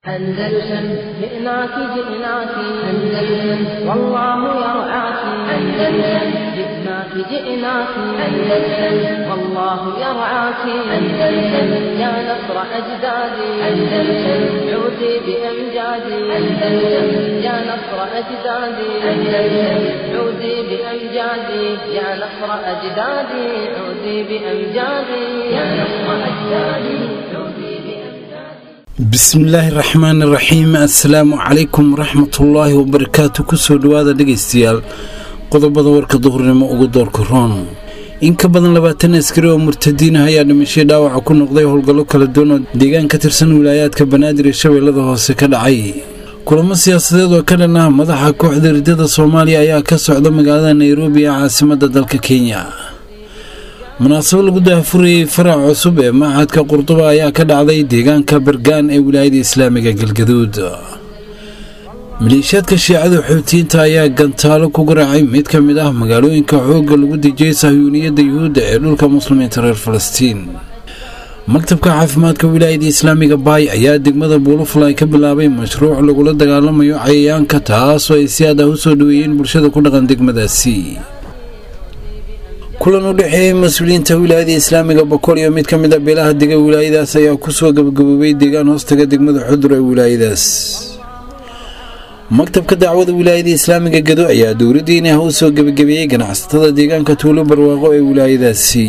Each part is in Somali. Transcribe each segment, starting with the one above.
أندلسن جئناك جئناك أندلسن والله يرعاك أندلسن جئناك جئناك أندلسن والله يرعاك أندلسن يا نصر أجدادي أندلسن عودي بأمجادي أندلسن يا نصر أجدادي أندلسن عودي بأمجادي يا نصر أجدادي عودي بأمجادي يا نصر أجدادي عودي بأمجادي bismillaahi raxmaan iraxiim assalaamu calaykum waraxmatullaahi wabarakaatu kusoo dhowaada dhegaystayaal qodobada warka duhurnimo ugu doorka roon in ka badan labaatan askari oo murtadiin ah ayaa dhimashay dhaawaca ku noqday howlgallo kala duwan oo deegaan ka tirsan wilaayaadka banaadir ee shabeellada hoose ka dhacay kulamo siyaasadeed oo ka dhan ah madaxa kooxda ridada soomaaliya ayaa ka socda magaalada nairobi ee caasimadda dalka kenya munaasabo lagu daahfurayey farac cusub ee machadka qurduba ayaa ka dhacday deegaanka bargaan ee wilaayada islaamiga galgaduud maleeshiyaadka shiicada xuutiyiinta ayaa gantaalo ku garaacay mid ka mid ah magaalooyinka xoogga lagu dejiyey sahyuuniyadda yuhuudda ee dhulka muslimiinta reer falastiin maktabka caafimaadka wilaayada islaamiga baay ayaa degmada buulufalay ka bilaabay mashruuc lagula dagaalamayo cayayaanka taasoo ay si aad ah u soo dhaweeyeen bulshada ku dhaqan degmadaasi kulan u dhexeeyey mas-uuliyiinta wilaayada islaamiga boqol iyo mid ka mid a beelaha dega wilaayadaas ayaa kusoo gabagaboobay deegaan hoostaga degmada xudur ee wilaayadaas maktabka dacwada wilaayada islaamiga gado ayaa dowladdiina ah u soo gebagabeeyey ganacsatada deegaanka tuulo barwaaqo ee wilaayadaasi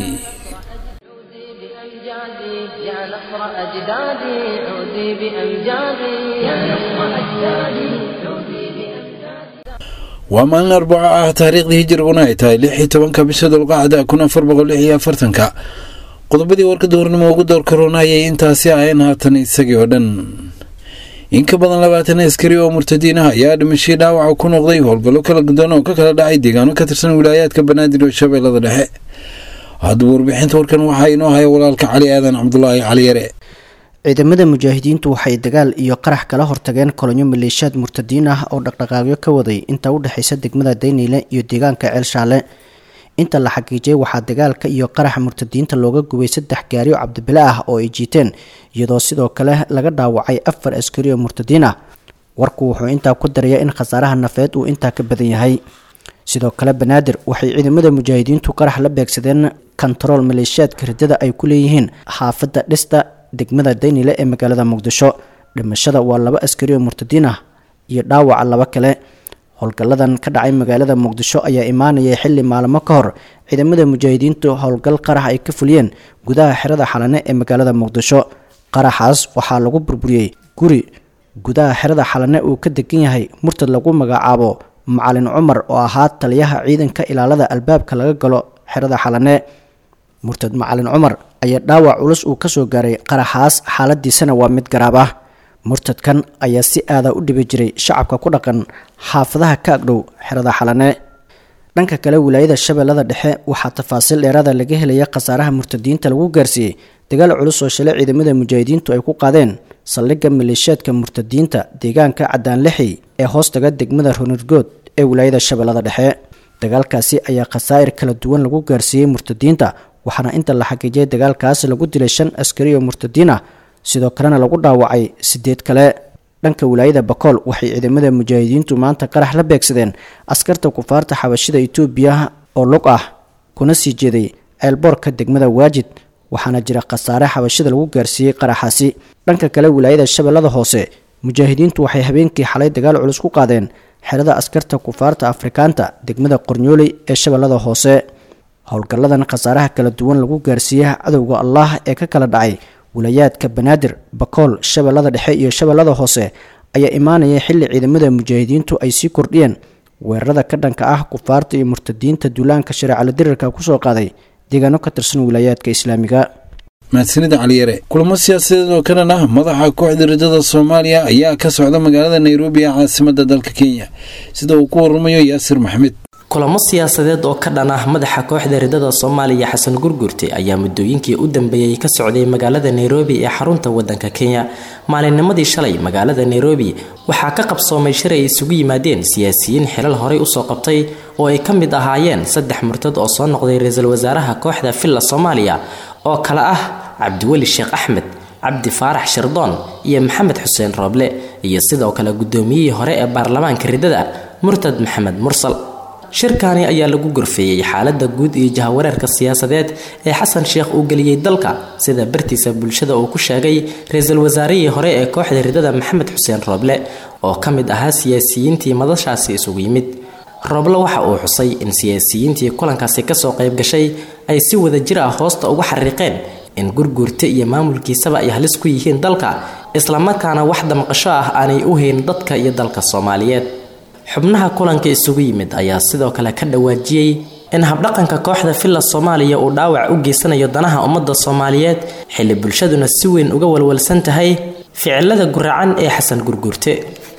عودي بأمجادي يا نصر أجدادي عودي بأمجادي يا نصر أجدادي عودي بأمجادي waa maalin arbaco ah taariikhdii hijiriguna ay tahay lix iyo tobanka bisha dulqacda kun afar boqol lix iyo afartanka qodobadii warka duhurnimo ugu door karoona ayay intaasi ahayn haatan isagii oo dhan in ka badan labaatan askari oo murtadiin ah ayaa dhimashay dhaawaca ku noqday howlgallo kala gudan oo ka kala dhacay deegaano ka tirsan wilaayaadka banaadir iyo shabeellada dhexe haddaba warbixinta warkan waxaa inoo haya walaalka cali aadan cabdulaahi cali yare ciidamada mujaahidiintu waxay dagaal iyo qarax kala hortageen kolonyo maleeshiyaad murtadiin ah oo dhaqdhaqaaqyo ka waday inta u dhexaysa degmada dayniile iyo deegaanka ceelshaale inta la xaqiijiyay waxaa dagaalka iyo qaraxa murtadiinta looga gubay saddex gaari oo cabdibile ah oo ay jiiteen iyadoo sidoo kale laga dhaawacay afar askari oo murtadiin ah warku wuxuu intaa ku daraya in khasaaraha nafeed uu intaa ka badan yahay sidoo kale banaadir waxay ciidamada mujaahidiintu qarax la beegsadeen kontarool maleeshiyaadka ridada ay ku leeyihiin xaafadda dhista degmada daynile ee magaalada muqdisho dhimashada waa laba askari oo murtadiin ah iyo dhaawaca laba kale howlgalladan ka dhacay magaalada muqdisho ayaa imaanayay xilli maalmo ka hor ciidamada mujaahidiintu howlgal qarax ay ka fuliyeen gudaha xerada xalane ee magaalada muqdisho qaraxaas waxaa lagu burburiyey guri gudaha xerada xalane uu ka degan yahay murtad lagu magacaabo macalin cumar oo ahaa taliyaha ciidanka ilaalada albaabka laga galo xerada xalane murtad macalin cumar ayaa dhaawac culus uu kasoo gaaray qaraxaas xaaladiisana waa mid garaab ah murtadkan ayaa si aada u dhibi jiray shacabka ku dhaqan xaafadaha ka agdhow xerada xalane dhanka kale wilaayada shabeellada dhexe waxaa tafaasiil dheeraada laga helaya khasaaraha murtadiinta lagu gaarsiiyey dagaal culus oo shalay ciidamada mujaahidiintu ay ku qaadeen saldhigga maleeshiyaadka murtadiinta deegaanka cadaanlixi ee hoostaga degmada runirgood ee wilaayada shabeellada dhexe dagaalkaasi ayaa khasaa'ir kala duwan lagu gaarsiiyey murtadiinta waxaana inta la xaqiijiyay dagaalkaas lagu dilay shan askari oo murtadiin ah sidoo kalena lagu dhaawacay sideed kale dhanka wilaayada bakool waxay ciidamada mujaahidiintu maanta qarax la beegsadeen askarta kufaarta xabashida itoobiya oo lug ah kuna sii jeeday ceelboorka degmada waajid waxaana jira khasaare xabashida lagu gaarsiiyey qaraxaasi dhanka kale wilaayada shabeellada hoose mujaahidiintu waxay habeenkii xalay dagaal culus ku qaadeen xerada askarta kufaarta afrikaanta degmada qornyooley ee shabeellada hoose howlgalladan khasaaraha kala duwan lagu gaarsiiyey cadowga allah ee ka kala dhacay wilayaadka banaadir bakool shabeellada dhexe iyo shabeellada hoose ayaa imaanaya xilli ciidamada mujaahidiintu ay sii kordhiyeen weerarada ka dhanka ah kufaarta iyo murtadiinta duulaanka shareecala dirirka kusoo qaaday deegaano ka tirsan wilayaadka islaamiga mahadsanida caliyare kulamo siyaasadeed oo ka dhan ah madaxa kooxda ridada soomaaliya ayaa ka socda magaalada nairobi ee caasimadda dalka kenya sida uu ku waramayo yaasir maxmed kulamo siyaasadeed oo ka dhan ah madaxa kooxda ridada soomaaliya xasan gurgurte ayaa muddooyinkii u dambeeyey ka socday magaalada nairobi ee xarunta wadanka kenya maalinnimadii shalay magaalada nairobi waxaa ka qabsoomay shir ay isugu yimaadeen siyaasiyiin xilal horey usoo qabtay oo ay ka mid ahaayeen saddex murtad oo soo noqday ra-iisul wasaaraha kooxda villa soomaaliya oo kale ah cabdiweli sheekh axmed cabdi faarax shirdoon iyo maxamed xuseen rooble iyo sidoo kale guddoomiyihii hore ee baarlamaanka riddada murtad maxamed mursal shirkaani ayaa lagu gorfeeyey xaaladda guud iyo jahawareerka siyaasadeed ee xasan sheekh uu geliyey dalka sida bartiisa bulshada uu ku sheegay ra-iisul wasaarihii hore ee kooxda riddada maxamed xuseen rooble oo ka mid ahaa siyaasiyiintii madashaasi isugu yimid rooble waxa uu xusay in siyaasiyiintii kulankaasi kasoo qayb gashay ay si wada jir ah hoosta uga xariiqeen in gurguurta iyo maamulkiisaba ay halis ku yihiin dalka islamarkaana wax damqasho ah aanay u hayn dadka iyo dalka soomaaliyeed xubnaha kulanka isugu yimid ayaa sidoo kale ka dhawaajiyey in habdhaqanka kooxda villa soomaaliya uu dhaawac u geysanayo danaha ummadda soomaaliyeed xilli bulshaduna si weyn uga walwalsan tahay ficilada guracan ee xasan gurguurte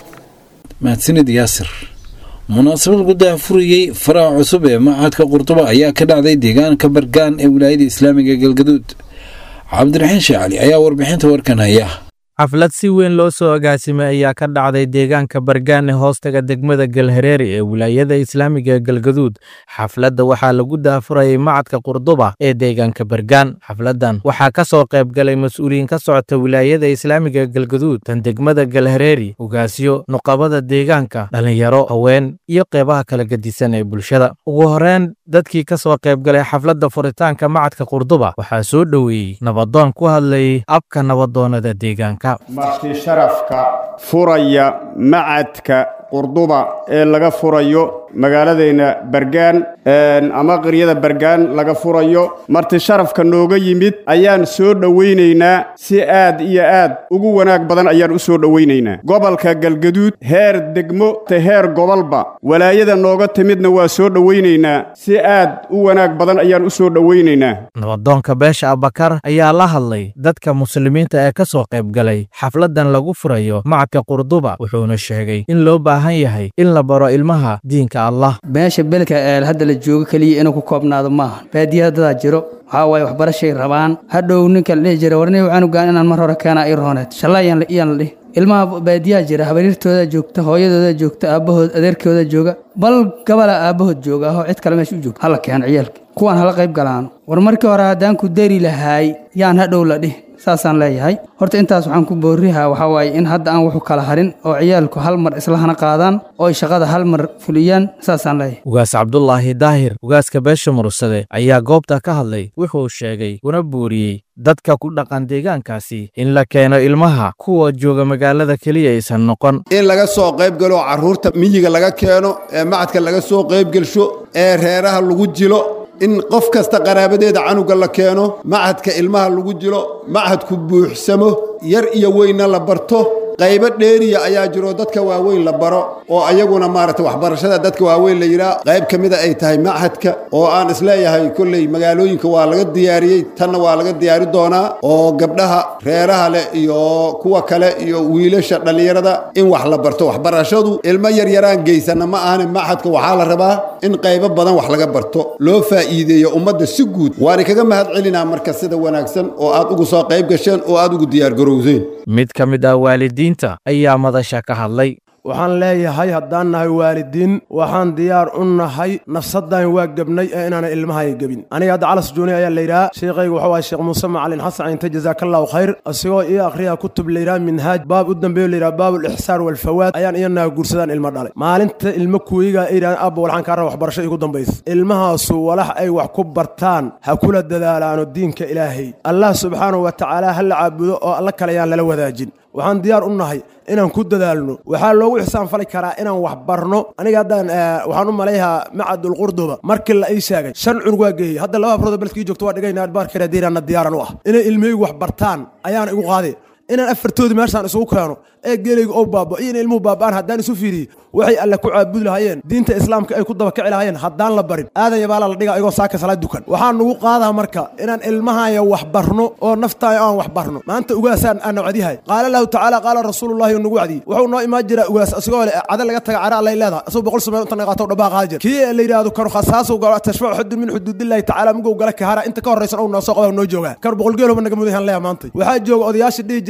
mahadsanid yaasir munaasabad gudaha furiyey faraha cusub ee macadka qurduba ayaa ka dhacday deegaanka bargaan ee wilaayada islaamiga galgaduud cabdiraxiin sheecali ayaa warbixinta warkan haya xaflad si weyn loo soo agaasimay ayaa ka dhacday deegaanka bargaan ee hoostaga degmada galhareeri ee wilaayada islaamiga galgaduud xafladda waxaa lagu daafurayay macadka qurduba ee deegaanka bargaan xafladdan waxaa ka soo qayb galay mas-uuliyiin ka socota wilaayada islaamiga galgaduud tan degmada galhareeri ugaasyo nuqabada deegaanka dhallinyaro haween iyo qeybaha kala gedisan ee bulshada ugu horeyn dadkii ka soo qayb galay xafladda furitaanka macadka qurduba waxaa soo dhoweeyey nabadoon ku hadlayay abka nabadoonada deegaanka marti sharafka furaya macadka qurduba ee laga furayo magaaladeenna bargaan ama qaryada bargaan laga furayo marti sharafka nooga yimid ayaan soo dhowaynaynaa si aad iyo aad ugu wanaag badan ayaan u soo dhowaynaynaa gobolka galgaduud heer degmo te heer gobolba walaayada nooga timidna waa soo dhowaynaynaa si aad u wanaag badan ayaan u soo dhowaynaynaa nabadoonka beesha abakar ayaa la hadlay dadka muslimiinta ee ka soo qayb galay xafladdan lagu furayo macadka qurduba wuxuuna sheegay in loo baahan yahay in la baro ilmaha diinka meesha belka ee hadda la joogo keliya inuu ku koobnaado maaha baadiyaha dadaa jiro waxaa waaye waxbarashay rabaan hadhow ninka la dhihi jira warni canugaan inaan mar hore keenaa i rooneed shallayaan iyaan la dhihi ilmaha baadiyaha jira habariirtooda joogta hooyadooda joogta aabbahood adeerkooda jooga bal gabala aabbahood jooga ahoo cid kale meesha u joogta hala keeno ciyaalka kuwaan hala qayb galaano war markii hore haddaan ku dari lahaay yaan hadhow la dhihi saasaan leeyahay horta intaas waxaan ku boorihaa waxaa waaye in hadda aan wuxu kala harin oo ciyaalku hal mar islahana qaadaan oo ay shaqada hal mar fuliyaan saasaan leeyahay ugaas cabdulaahi daahir ugaaska beesha mursade ayaa goobta ka hadlay wuxuu sheegay una buuriyey dadka ku dhaqan deegaankaasi in la keeno ilmaha kuwa jooga magaalada keliya aysan noqon in laga soo qayb galo carruurta miyiga laga keeno ee macadka laga soo qaybgelsho ee reeraha lagu jilo in qof kasta qaraabadeeda canuga la keeno macadka ilmaha lagu jilo macadku buuxsamo yar iyo weynna la barto qaybo dheeriya ayaa jiro dadka waaweyn la baro oo ayaguna maaragta waxbarashada dadka waaweyn la yidhaah qayb ka mida ay tahay machadka oo aan isleeyahay kolley magaalooyinka waa laga diyaariyey tanna waa laga diyaari doonaa oo gabdhaha reeraha leh iyo kuwa kale iyo wiilasha dhallinyarada in wax la barto waxbarashadu ilmo yaryaraan geysana ma ahane machadka waxaa la rabaa in qaybo badan wax laga barto loo faa'iideeyo ummadda si guud waana kaga mahad celinaa marka sida wanaagsan oo aad ugu soo qayb gasheen oo aad ugu diyaargarowseen mid ka mid ah waalidiinta ayaa madasha ka hadlay waxaan leeyahay haddaan nahay waalidiin waxaan diyaar u nahay nafsadaan waa gebnay ee inaana ilmahay gebin aniga hadda calas jooni ayaa layidhaha sheekhayga wuxuu ahay sheekh muuse macalin xasan cinte jazaakallahu khayr asigoo ii akhriya kutub layidhaha minhaaj baab u dambeeyo layidhaha baabulixsaan walfawaad ayaan iyanaha guursadaan ilmo dhalay maalinta ilmo kuwiga ay yidhahdeen abba walxaan kaa raba waxbarasho igu dambaysa ilmahaasu walax ay wax ku bartaan ha kula dadaalaano diinka ilaahay allah subxaanahu wa tacaala ha la caabudo oo alla kale ayaan lala wadaajin waxaan diyaar u nahay inaan ku dadaalno waxaa loogu ixsaan fali karaa inaan wax barno aniga haddaan waxaan u malayhaa macadulqurduba markii la ii sheegay shan cunug waa geeyey hadda laba afrood beledkii joogto waa dhigayna baarkeradiraana diyaaran u ah inay ilmahaygu wax bartaan ayaana igu qaaday inaan afartoodii meeshaan isugu keeno ee geelayga oo baabo iyo in ilmuhu baaba'aan haddaan isu fiiriyey waxay alle ku caabudi lahaayeen diinta islaamka ay ku dabakici lahaayeen haddaan la barin aadan yabaala la dhiga igoo saaka salaad dukan waxaan nugu qaadaa marka inaan ilmahaya wax barno oo naftaaya aan wax barno maanta ugaasaan aan wacdiyahay qaala lahu tacaala qaala rasuulullahi oo nagu wacdiyey wuxuu noo imaan jiraa ugaas asigoo le cada laga taga cara allay leedahay asagoo boqol sameen inta naqaato dhabaa qaadi jira kii la yidhaahdo kanu khasaasu galo tashfacu xudun min xuduudillahi tacaala mugow gala kahara inta ka horraysan ou noo soo qaba noo joogaa kar boqol geelhoba naga mudahan leeya maanta waxaa jooga odayaasha dhihi jira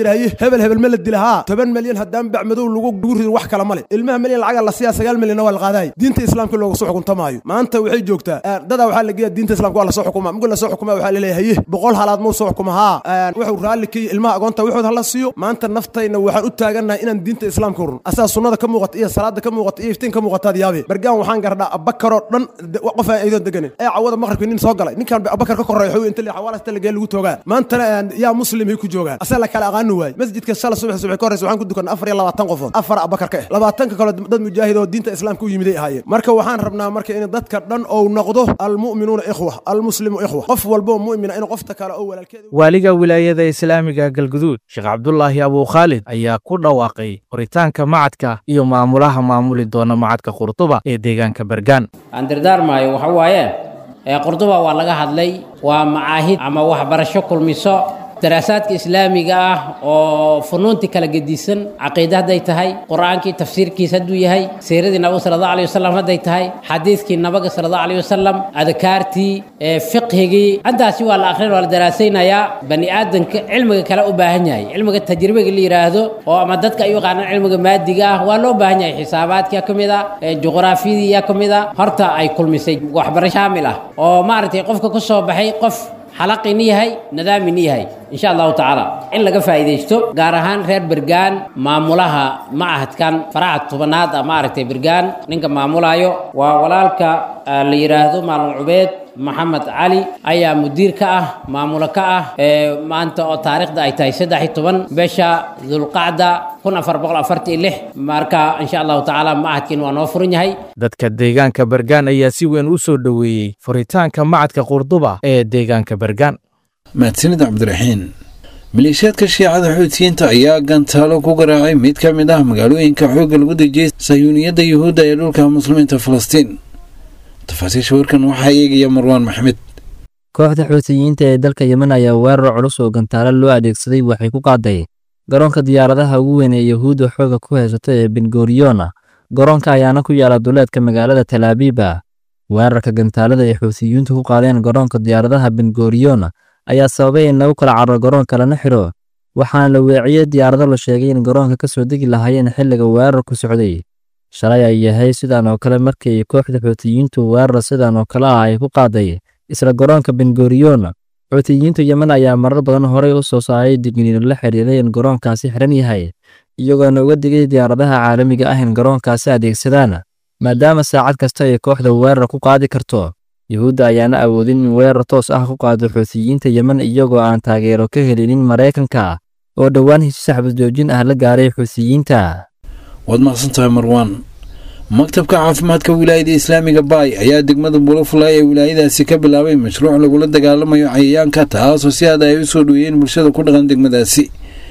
yidhi haye hebel hebel ma la dila haa toban milyan haddaan bac madow lagu lagu ridin wax kale male ilmaha milyan lacaga la siiyaa sagaal milyanna waa la qaadaay diinta islaamka looga soo xukuntamaayo maanta waxay joogtaa dadaa waxaa la geeya diinta islaamka waa lasoo xukuma mugul lasoo xukuma waxaa laleeyahay haye boqol halaad muu soo xukuma haa wuxuu raalli ka ilmaha agoonta wuxuud hala siiyo maanta naftayna waxaan u taagannahay inaan diinta islaamka run asaa sunnada ka muuqata iyo salaada ka muuqata iyo iftiin ka muuqataad yaabe bargaan waxaan gardhaa abakaroo dhan qof aan aydoon deganin ee cawada maqribka nin soo galay ninkan abakar ka korreeya xuu inta xawaalasta lagee lagu toogaa maantana yaa muslim ay ku joogaan asaa la kala aqaani waay masjidka shala subax subax ka horreysa waxaan ku dukanay afar iyo labaatan qofood afar abakar ka eh labaatanka kale dad mujaahid oo diinta islaamka u yimiday ahaayeen marka waxaan rabnaa marka in dadka dhan ou noqdo almu'minuuna ikhwa almuslimu ikhwa qof walbo mu'mina in qofta kale oo walaalkeeda waaliga wilaayada islaamiga galguduud sheekh cabdulaahi abuu khaalid ayaa ku dhawaaqay qoritaanka macadka iyo maamulaha maamuli doona macadka qurduba ee deegaanka bergaan aan dardaarmaayo waxa waaye qurduba waa laga hadlay waa macaahid ama waxbarasho kulmiso daraasaadka islaamiga ah oo funuuntii kala gedisan caqiide hadday tahay qur-aankii tafsiirkiis hadduu yahay siiradii nabiga sala allahu alayh wasalam hadday tahay xadiidkii nabiga sala allahu alayh wasalam adkaartii fiqhigii intaasi waa la akhrin waa la daraasaynayaa bani aadanka cilmiga kale u baahan yahay cilmiga tajribiga la yidhaahdo oo ama dadka ay u yaqaanaan cilmiga maadiga ah waa loo baahan yahay xisaabaadkia ka mid a juqraafiyadiiya ka mid a horta ay kulmisay waxbarasho shaamil ah oo maaragtay qofka ku soo baxay qof xalaqini yahay nadaamini yahay insha allahu tacaala in laga faa'iidaysto gaar ahaan reer bergaan maamulaha macahadkan faraha tobanaad ah maaragtay bergaan ninka maamulaayo waa walaalka la yidhaahdo maalin cubeed maxamed cali ayaa mudiir ka ah maamulo ka ah maanta oo taariikhda ay tahay saddex iyo toban bisha dulqacda kun afar boqol afartan iyo lix marka insha allahu tacaala macadkiin waa noo furan yahay dadka deegaanka bergaan ayaa si weyn u soo dhoweeyey furitaanka macadka qurduba ee deegaanka bergaan mahadsanid cabdiraxiin maleeshiyaadka shiicada xuutiyiinta ayaa gantaalo ku garaacay mid ka mid ah magaalooyinka xoogga lagu dejiyey sayuuniyadda yuhuudda ee dhulka muslimiinta falastiin tafaasiisha warkan waxaa eegaya marwaan maxmed kooxda xuutiyiinta ee dalka yemen ayaa weerar culus oo gantaalo loo adeegsaday waxay ku qaaday garoonka diyaaradaha ugu weyn ee yahuudda xooga ku haysata ee bengoriyona garoonka ayaana ku yaala duleedka magaalada talaabiba weerarka gantaalada ay xuutiyiintu ku qaadeen garoonka diyaaradaha bengoriyona ayaa sababay in lagu kala carro garoonka lana xidho waxaana la weeciyey diyaarado la sheegay in garoonka ka soo degi lahaayeen xilliga weerarku socday shalay ay yahay sidan oo kale markii kooxda xuutiyiintu weerar sidan oo kale ah ay ku qaaday isla garoonka bengoriyona xuutiyiinta yemen ayaa marar badan horey u soo saaray digniino la xiriiray in garoonkaasi xiran yahay iyagoona uga digay diyaaradaha caalamiga ah in garoonkaasi adeegsadaan maadaama saacad kasta ay kooxda weerar ku qaadi karto yuhuudda ayaana awoodin in weerar toos ah ku qaado xuutiyiinta yemen iyagoo aan taageero ka helinin maraykanka oo dhowaan heshiis xabadjoojin ah la gaaray xuutiyiinta waad maqsantahay marwaan maktabka caafimaadka wilaayada islaamiga baay ayaa degmada bulafulay ee wilaayadaasi ka bilaabay mashruuc lagula dagaalamayo cayayaanka taasoo si aad ay u soo dhoweeyeen bulshada ku dhaqan degmadaasi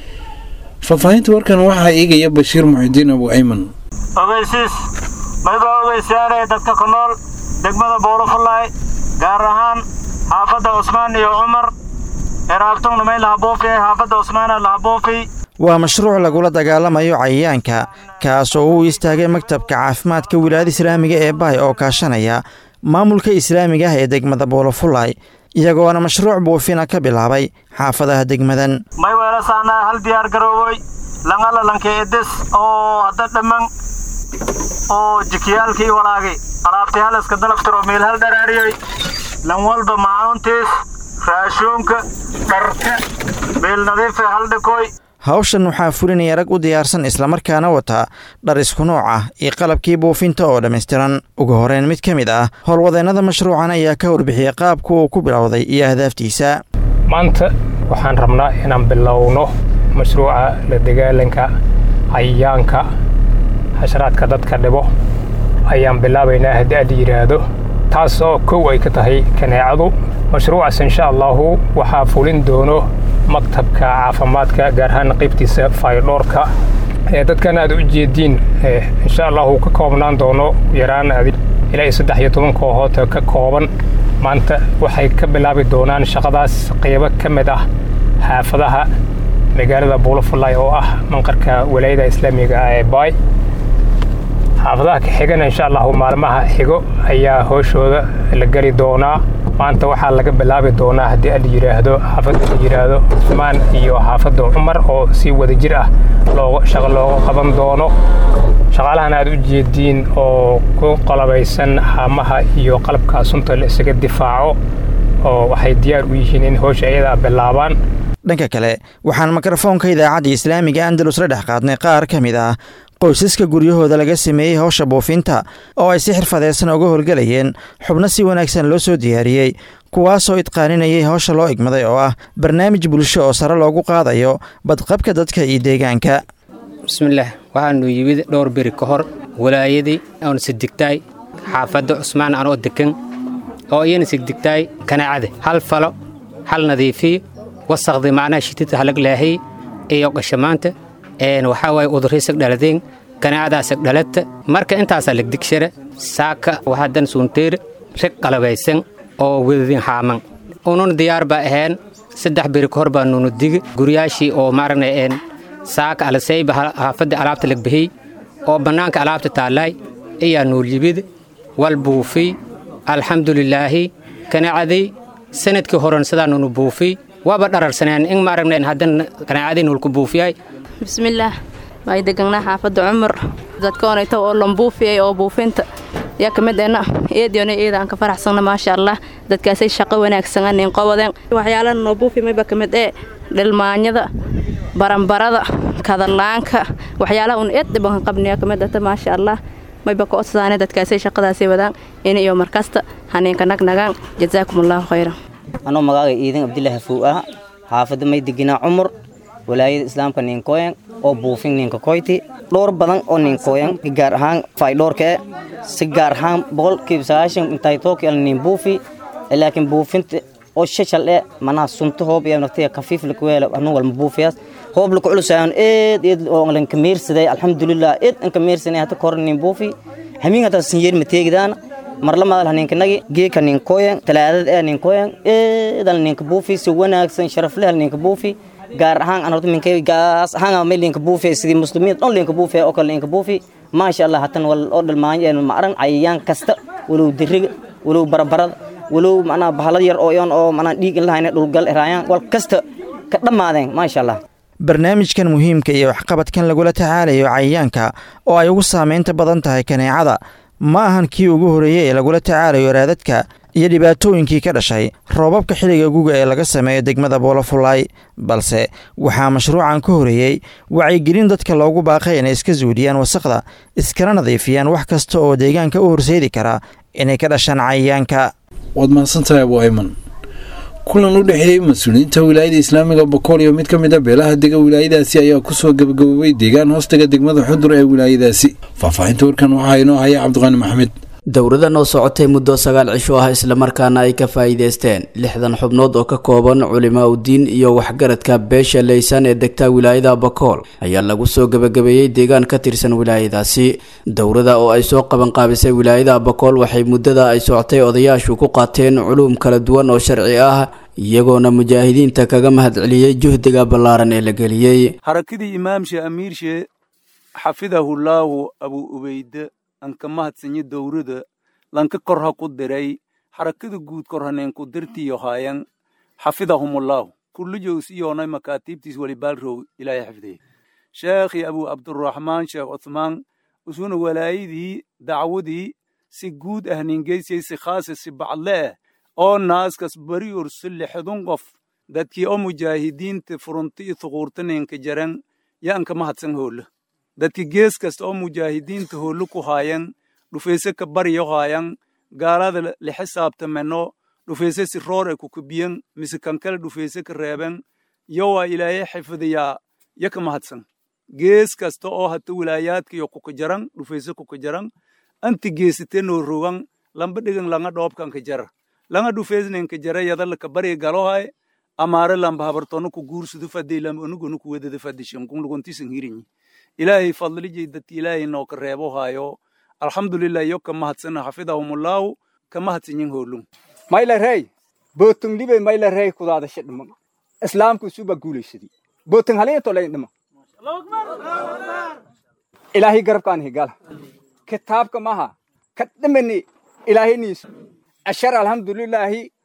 faahfaahinta warkan waxaa eegaya bashiir muxidiin abu ayman ogeysiis mayba ogeysaanee dadka ku nool degmada buulafulay gaar ahaan xaafadda cusmaan iyo cumar eraabtungna may lahabuufi xaafadda cusmaana lahabuufi waa mashruuc lagula dagaalamayo cayayaanka kaas oo uu istaagay maktabka caafimaadka wilaayada islaamiga ee baay oo kaashanaya maamulka islaamiga ah ee degmada buulafulay iyagoona mashruuc buufina ka bilaabay xaafadaha degmadan may weelasaanaa hal diyaar garoowoy langalalanka edes oo hadda dhamman oo jikiyaalkii walaagay alaabtii halaska dalaftiro meel hal dharaariyey lan walba maacuuntiis raashuunka dharka meel nadiife hal dhikoy hawshan waxaa fulinaya rag u diyaarsan islamarkaana wata dhar isku nooc ah iyo qalabkii buufinta oo dhammaystiran ugu horeyn mid ka mid ah howlwadeennada mashruucan ayaa ka warbixiyey qaabku uu ku bilowday iyo ahdaaftiisa maanta waxaan rabnaa inaan bilowno mashruuca la dagaalanka cayayaanka xasharaadka dadka dhibo ayaan bilaabaynaa haddii aad yidhaahdo taas oo kow ay ka tahay kaneecadu mashruucaas insha allahu waxaa fulin doono maktabka caafimaadka gaar ahaan qaybtiisa faydhoorka ee dadkan aad u jeediin insha allahu ka koobnaan doono yaraan ilaa iyo saddex iyo toban kooxood ka kooban maanta waxay ka bilaabi doonaan shaqadaas qaybo ka mid ah xaafadaha magaalada buulafulay oo ah manqarka walaayada islaamiga ah ee baay xaafadaha ka xigana insha allahu maalmaha xigo ayaa hooshooda la geli doonaa maanta waxaa laga bilaabi doonaa haddii ala yidhaahdo xaafadda la yidhaahdo cusmaan iyo xaafadda cumar oo si wadajir ah looga shaqo looga qaban doono shaqaalahan aad u jeediin oo ku qalabaysan haamaha iyo qalabka sunta la isaga difaaco oo waxay diyaar u yihiin in howsha iyadaa bilaabaan dhanka kale waxaan mikrofoonka idaacadda islaamiga andalus la dhex qaadnay qaar ka mid ah qoysaska guryahooda laga sameeyey howsha buufinta oo ay si xirfadeysan uga howlgelayeen xubno si wanaagsan loo soo diyaariyey kuwaasoo idqaaninayay howsha loo igmaday oo ah barnaamij bulsho oo sare loogu qaadayo badqabka dadka iyo deegaanka bismillaah waxaanu yimid dhowr beri ka hor walaayadii oon sigdigtaay xaafadda cusmaan anoo degan oo iyana sigdigtaay kanaacade hal falo hal nadiifiyo wasaqdi macnaha shitita halag laahay iyo qashamaanta waxaa waaye udurriisag dhaladeen kanaacadaasag dhalata marka intaasaa legdigshara saaka waxaadan suunteere reg qalabaysan oo wedadin haaman unun diyaar baa ahayn saddex beri ka hor baa nunu digi guryaashii oo maaragna saaka alasayba haafadda alaabta lagbihiy oo bannaanka alaabta taallaay iyaa nuulyibid wal buufiy alxamdulilaahi kanaacadii sanadkii horen sidaa nunu buufiy waaba dhararsaneen in maaragna haddan kanaacadii nulku buufiyay bismillaah may deganaa xaafadda cumar dadkoonayta oo lambuufiyay oo buufinta yaa ka mid ena eediona eedaan ka faraxsanna maasha allah dadkaasay shaqo wanaagsan anin qobodeen waxyaalaha noo buufi mayba ka mid ee dhilmaanyada baranbarada kadalaanka waxyaalaha un eed dhibanka qabniya ka mid ata maasha allah mayba ka odsaane dadkaasay shaqadaasay wadaan in iyo markasta haniinka nagnagaan jazaakum allahu khayran anoo magaaga iidan abdilaahi fow ah xaafadda may deginaa cumar walaayada islaamka ninkooyan oo buufin ninka koyti dhowr badan oo ninkooyan gaar ahaan faydhoorka e si gaar ahaan boqolkiiba sagaashan intay tooki al nin buufi laakiin buufinta oo shashal e manaha sunta hoob iyo naftiga kafiif lakuweela anu walma buufiyaas hoob laku culusaayan eed eed oo lanka meersaday alxamdulilah eed anka meersanay hata kor nin buufi hamiin hata sinyeer mateegidaana marlamaadal haninkanagi geeka ninkooyan talaadada ee ninkooyan eedal ninka buufi si wanaagsan sharafleh ninka buufi gaar ahaan aan horta minkay gaas ahaan ma linka buufi sidii muslimiin dhan linka buufi oo kale linka buufi maasha allah hatan wal oo dhalmaanyeen ma aran cayayaan kasta walow diriga walow barabarada walow macnaa bahalad yar oo iyon oo macnaa dhiig in lahayna dhulgal eraayaan wal kasta ka dhammaadeen maasha allah barnaamijkan muhiimka iyo waxqabadkan lagula tacaalayo cayayaanka oo ay ugu saamaynta badan tahay kaneecada ma ahan kii ugu horreeyey ee lagula tacaalayo raadadka iyo dhibaatooyinkii ka dhashay roobabka xilliga guga ee laga sameeyo degmada boolofulay balse waxaa mashruucan ka horeeyey wacyigelin dadka loogu baaqay inay iska suudiyaan wasaqda iskana nadiifiyaan wax kasta oo deegaanka u horseedi kara inay ka dhashaan cayayaanka waad mahadsantahay abu ayman kulan u dhexeeyey mas-uuliyiinta wilaayada islaamiga bokool iyo mid ka mid a beelaha dega wilaayadaasi ayaa kusoo gabagaboobay deegaan hoostaga degmada xudur ee wilaayadaasi faahfaahinta warkan waxaa inoo haya cabdiqaani maxamed dowradan oo socotay muddo sagaal cisho ah islamarkaana ay ka faa'iideysteen lixdan xubnood oo ka kooban culimaa udiin iyo waxgaradka beesha leysan ee degta wilaayada bakool ayaa lagu soo gebagabeeyey deegaan ka tirsan wilaayadaasi dowrada oo ay soo qabanqaabisay wilaayada bakool waxay muddada ay socotay odayaashu ku qaateen culuum kala duwan oo sharci ah iyagoona mujaahidiinta kaga mahadceliyey juhdiga ballaaran ee la geliyey harakadii imaamshe amiirshe xafidahullaahu abu ubeyde anka mahadsanyo dowrada lanka korha ku diray xarakada guud korhaneenku dirtiyo haayan xafidahumullaahu kullijows iyoonay makaatiibtiis welibaalrow ilaahay xifdiye sheekhi abu cabduraxmaan sheekh cuthmaan usuna walaayadii dacwadii si guud ah ningeysay si khaasa si bacdle ah oo naaskas bari ursu lixdun qof dadkii oo mujaahidiinta furunta iyo thuquurta ninka jaran yo anka mahadsan hoolla dadki gees kasta oo mujaahidiinta hoollo ku haayan dhufayse ka baryo haayan gaalada la xisaabtameno dhufayse si roor ay kukubiyan mise kankale dhufayse ka reeben yo waa ilaahay xifdiyaa yo ka mahadsan gees kasta oo hata wilaayaadkayo kuka jaran dhufayse kuka jaran anti geesite noo rogan lamba dhigan langa dhoobkanka jara langa dhufeysnenka jara yadalaka barya galohay amaare lamba habartono ku guursudu fadey lamba onugonu ku wedada fadishankun lugontisan hirinyi ilaahay fadlijay dadki ilaahay noo ka reebo haayo alxamdulilah yo ka mahadsana xafidahumullaahu ka mahadsanyin hoolum mayla rey bootong libe mayla rey kudaada shidhma islaamku suba guulaysadi bootong halaya tolayn dhima ilaahay garabkaan higala kitaabka maha ka dhimani ilaahayniis ashar alxamdulilaahi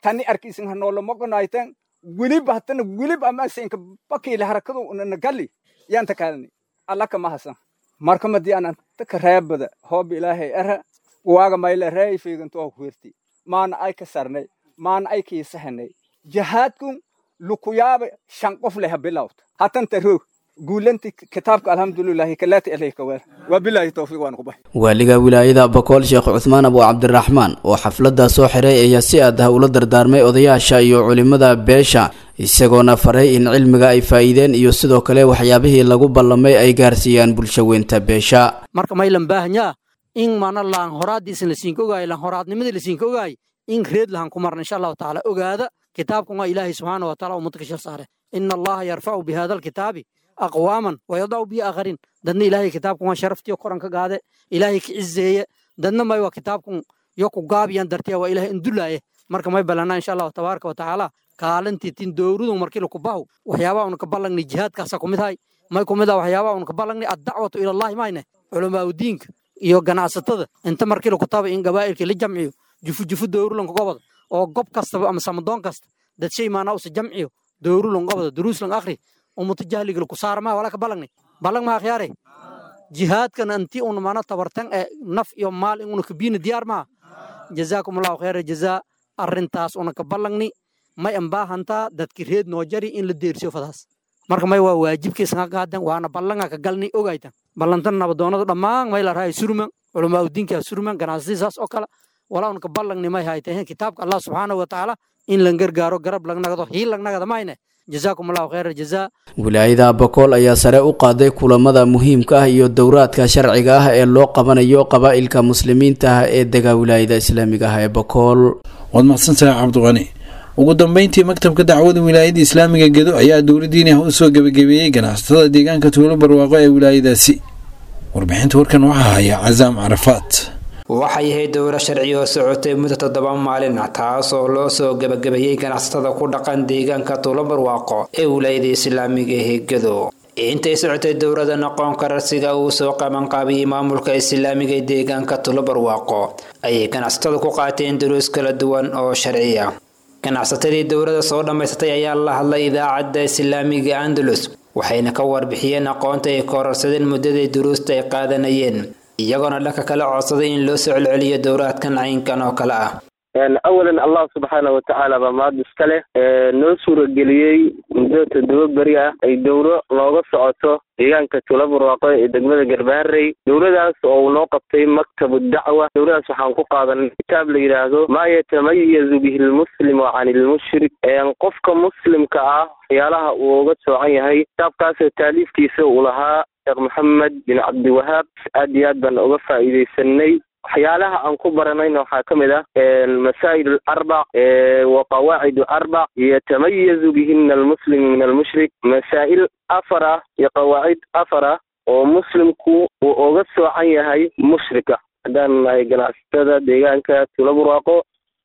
tani arkiisin hanoola moqonaytan weliba hatana weliba amasinka bakiile harakadu unana gali yanta kaalani allaka mahasan marka madii anan taka reebada hooba ilaahay era waaga mayla reey fiigantoa kuherti maana ay ka sarnay maana ay kiisahanay jahaadkun lukuyaaba shan qof leha bilawta hatanta roog guulanti kitaabka alxamdulilahi kalaati alayka weer wabilaahi towfiiq waan ku baxay waaliga wilaayada bakool sheekh cuthmaan abu cabdiraxmaan oo xafladda soo xiray ayaa si aad ah ula dardaarmay odayaasha iyo culimmada beesha isagoona faray in cilmiga ay faa'iideen iyo sidoo kale waxyaabihii lagu ballamay ay gaarsiiyaan bulshaweynta beesha marka maylan baahanyaa in mana laan horaadiisan lasiinka ogaay laan horaadnimadii lasiinka ogaay in reed lahan ku marna insha allahu tacaala ogaada kitaabkan waa ilaahay subxaana wa taala ummadka ka shar saare ina allaha yarfacu bi hada alkitaabi aqwaaman wayadacu bi aakharin dadna ilaahay kitaabkan waa sharaftiyo koran ka gaade ilaahay ka cizeeye dadna may waa kitaabkan yo ku gaabiyan dartiya waa ilaahay indulaaye marka may ballanaa insha allahu tabaaraka wa tacaala kaalintii tin dowradu markii laku bahu waxyaabaha una ka ballangni jihaadkaasa kumid hay may kumid ah waxyaabaha una ka ballangni addacwatu ilallahi mayne culamaa udiinka iyo ganacsatada inta markii laku taba in gabaa'ilkii la jamciyo jufu jufu dowrulanka gobada oo gob kastaba ama samadoon kasta dad shay maanaa usa jamciyo dowrulan gobada duruuslan akhri umuta jahliga laku saarmaa walaa ka ballangni ballang maa khiyaare jihaadkan anti una mana tabartan ee naf iyo maal in una kabiina diyaar maa jazaakum allahu khayra jazaa arrintaas una ka ballangni may ambaahantaa dadki reed noo jari in la deersiyo fadaas marka may waa waajibkiisanga qaadan waana ballanga ka galni ogaytan ballantan nabadoonadu dhammaan may la rahay surman culamaa udiinkaa surman ganacsatii saas oo kale walaa unka ballangni may haytahen kitaabka allah subxaanahu wa tacaala in lan gargaaro garab lagnagado hiil lagnagada mayne jazaakum allahu khayra jazaa wilaayada bakool ayaa sare u qaaday kulamada muhiimka ah iyo dowraadka sharciga ah ee loo qabanayo qabaa'ilka muslimiinta ah ee dega wilaayada islaamiga ah ee bakool waad mahadsantahay cabdiqani ugu dambeyntii maktabka dacwada wilaayada islaamiga gedo ayaa dowladdiini ah u soo gebagabeeyey ganacsatada deegaanka tuulo barwaaqo ee wilaayadaasi warbixinta warkan waxaa haya casaam carafaat waxay ahayd dowro sharci oo socotay muddo toddoba maalin ah taas oo loo soo gebagabeeyey ganacsatada ku dhaqan deegaanka tuulo barwaaqo ee wilaayada islaamiga ee gedo intay socotay dowrada aqoon kararsiga uu soo qabanqaabiyey maamulka islaamiga ee deegaanka tuulo barwaaqo ayay ganacsatada ku qaateen duruus kala duwan oo sharci ah ganacsatadii dowladda soo dhammaysatay ayaa la hadlay idaacadda islaamiga andalus waxayna ka warbixiyeen aqoonta ay kororsadeen muddadii duruusta ay qaadanayeen iyagoona dhanka kala codsaday in loo soo celceliyo dowraadkan caynkan oo kale ah awalan allah subxaana watacaala baa mahad iska leh noo suurageliyey muddo toddoba beri ah ay dowro nooga socoto deegaanka tula barwaaqo ee degmada garbaharey dowladaas oo uu noo qabtay maktabu dacwa dowladaas waxaan ku qaadanay kitaab la yidhaahdo maa yatamayazu bihi lmuslimu can ilmushrik qofka muslimka ah waxyaalaha uu uga soocan yahay kitaabkaasoo taaliifkiisa uu lahaa sheekh maxamed bin cabdiwahaab aad iyo aad baan uga faa'iidaysanay waxyaalaha aan ku baranayna waxaa ka mid ah masaa'il arbac wa qawaacidu arbac yatamayazu bihina almuslimu min almushrik masaa'il afar ah iyo qawaacid afar ah oo muslimku uu uga soocan yahay mushrika haddaan nahay ganacsatada deegaanka tula burwaaqo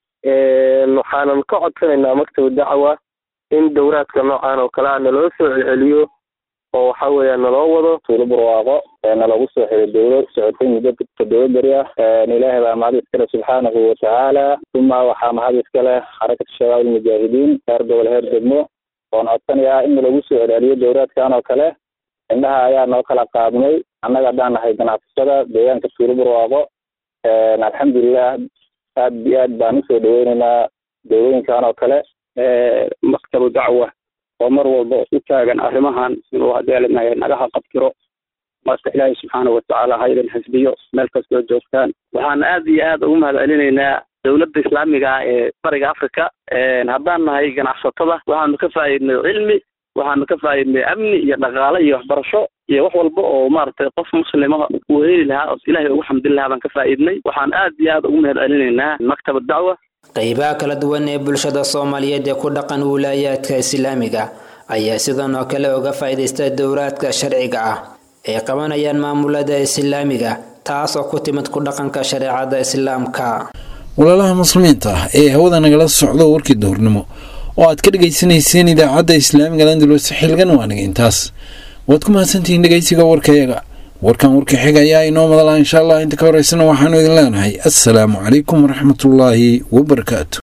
waxaanan ka codsanaynaa maktab dacwa in dowraadka noocan oo kale a naloo soo celceliyo oo waxa weeya naloo wado tuulo barwaaqo nalagu soo xiray dowlo socotay muddo toddoba beri ah ilaahay baa mahad iskale subxaanahu watacaala uma waxaa mahad iskale xarakata shabaab almujaahidiin heer gobol heer degmo oon codsanayaa in nalagu soo celceliyo dowraadkan oo kale indhaha ayaa noo kala qaadnay annaga haddaan nahay ganacsatada deegaanka tuulo barwaaqo alxamdulilah aad iyo aad baan usoo dhaweyneynaa dowlooyinkan oo kale maktabu dacwa oo mar walba u taagan arrimahan inuu hadeelinayo nagaha qabtiro marka ilaahay subxaana watacaala ha idin xisbiyo meel kastoo joogtaan waxaan aad iyo aad ugu mahad celinaynaa dowladda islaamiga ah ee bariga africa haddaan nahay ganacsatada waxaanu ka faa'iidnay cilmi waxaanu ka faa'iidnay amni iyo dhaqaale iyo waxbarasho iyo wax walba oo maaragtay qof muslima uu heli lahaa oo ilaahay ugu xamdin lahaa baan ka faa'iidnay waxaan aad iyo aad ugu mahad celinaynaa maktaba dacwa qaybaha kala duwan ee bulshada soomaaliyeed ee ku dhaqan wilaayaadka islaamiga ayaa sidan oo kale uga faa'iidaysta dowraadka sharciga ah ay qabanayaan maamulada islaamiga taas oo ku timid ku dhaqanka shareecada islaamka walaalaha muslimiinta ah ee hawada nagala socdo warkii duhurnimo oo aad ka dhegaysanayseen idaacadda islaamiga landalus xilgan waaniga intaas waad ku mahadsantihiin dhegaysiga warkayaga warkan warka xiga ayaa inoo madala insha allah inta ka horeysana waxaanu idin leenahay assalaamu calaykum waraxmatullaahi wabarakaatu